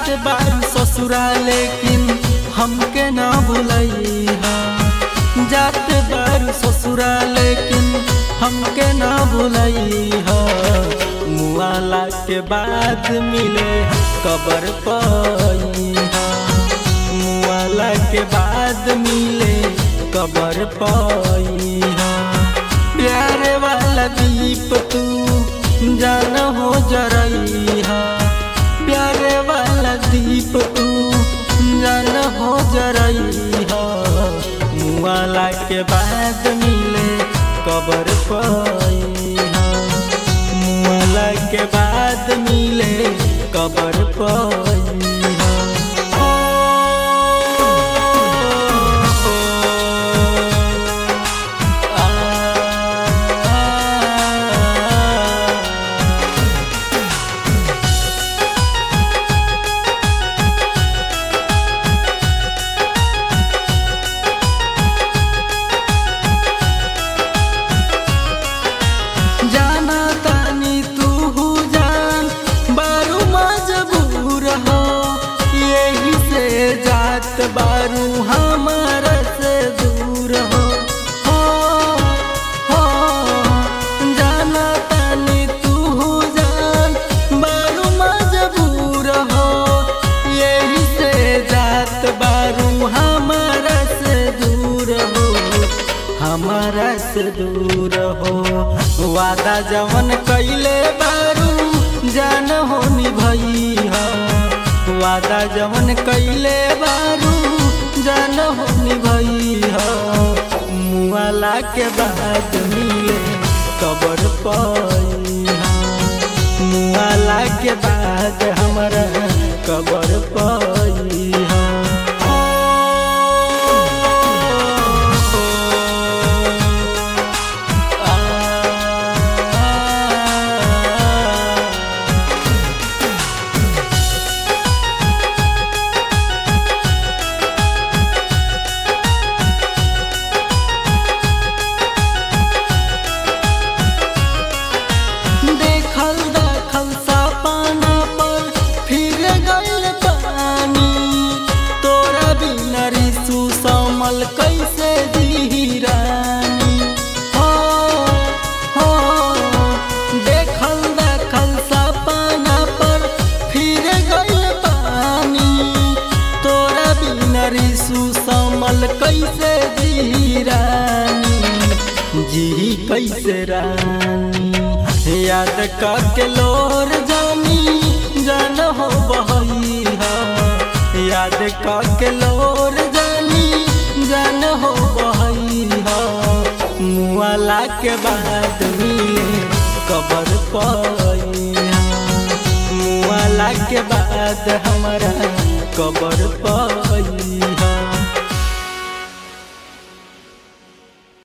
जात बारू ससुरा लेकिन हमके ना भुलैहा जात बारू ससुरा लेकिन हमके ना भुलैहा मुआला के बाद मिले कबर पैहा मुआला के बाद मिले कबर पैहा प्यारे वाला दीप तू जान हो जरैहा प्यारे वाला दीप तू जान हो जरैहा मुआला के बाद मिले कबर पैहा मुआला के बाद मिले कबर पैहा जाना तानी तू जान बारू मजबूर हो यही से जात बारू हमार से दूर हो हो हो जाना तानी तू जान बारू मजबूर हो यही से जात बारू हमार से दूर हो हमारा से दूर हो वादा जवन कैले बारू जान हो निभैया वादा जवन कैले बारू जान हो निभैया मुआला के बाद मिले कबर पैहा मुआला के बाद हमारा कबर पैहा देखल देखल सपना पर फिर गल पानी तोरा बिना रिसु समल कैसे दी रानी हो हो देखल देखल सपना पर फिर गल पानी तोरा बिना रिसु समल कैसे दी रानी जी कैसे रानी याद करके लोर जानी जान हो बहैया याद करके लोर जानी जान हो बहैया मुआला के बाद मिले कबर पैया मुआला के बाद हमारा कबर पैया